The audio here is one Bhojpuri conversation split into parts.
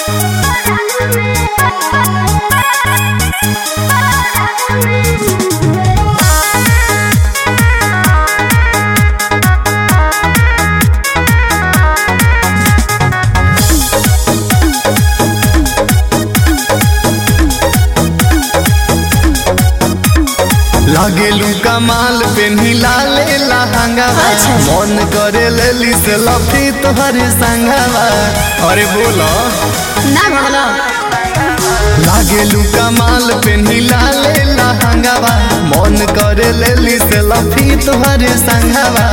लागेलू कमाल पे लाले लहंगावा अच्छा। मन करे लेली से लफी तोहर संगवा अरे बोलो ना भगलो लागेलू कमाल पे लाले लहंगावा मन करे लेली से लफी तोहर संगवा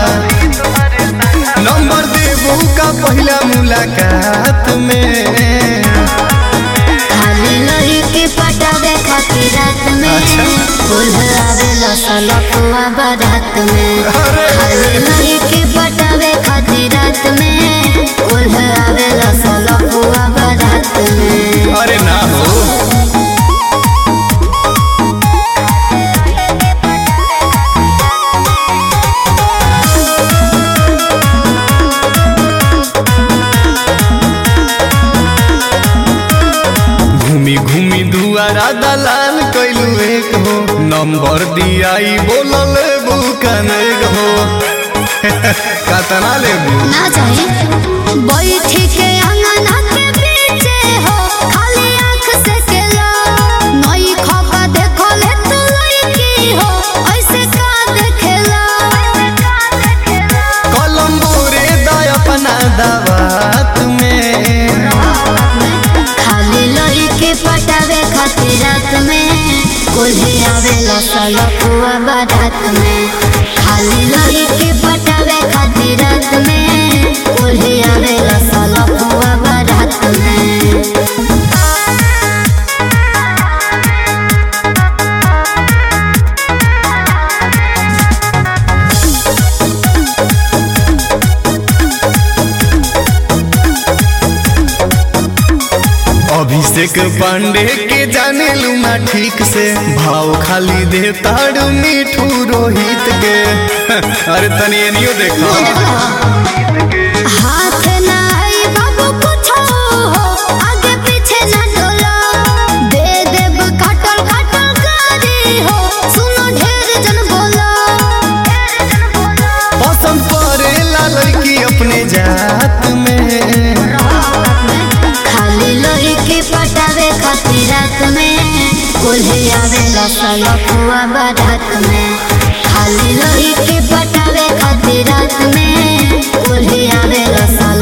नंबर देबू का पहला मुलाकात में खाली लही के पटावे खातिर रात में अच्छा। फूल आवेला सलपुआ बारात में अरे। खाली लही के पटावे खातिर रात में फूल आवेला सलपुआ बारात में अरे ना हो घूमी घूमी दुआरा दलाल कैलू एक हो नंबर दियाई बोलल बुकन एक हो कतना लेबू ना चाही बैठ के अंगना के पीछे हो खाली आंख से केला नई खपा देखो ले तू लड़की हो ऐसे का देखेला कलम बोरे दा अपना दवात में खाली लड़ी के पटावे खातिर रात में कोल्हे आवेला सलपुआ बारात में खाली लड़ी के पटावे खातिर रात में कोल्हे आवेला सलपुआ बारात में अभिषेक पांडे के जाने लूना ठीक से भाव खाली दे ताड़ू मिठू रोहित के अरे तनी एनियो देखो हाथ ना आई बाबू कुछो हो आगे पीछे ना डोलो दे देब काटल काटल गाड़ी हो सुनो ढेर जन बोलो पसंद पड़ेला लड़की अपने जात में खाली लोही के पटावे खातिर रात में कोल्हे आवेला सलपुआ बारात में खाली लोही के पटावे खातिर रात में कोल्हे आवेला सल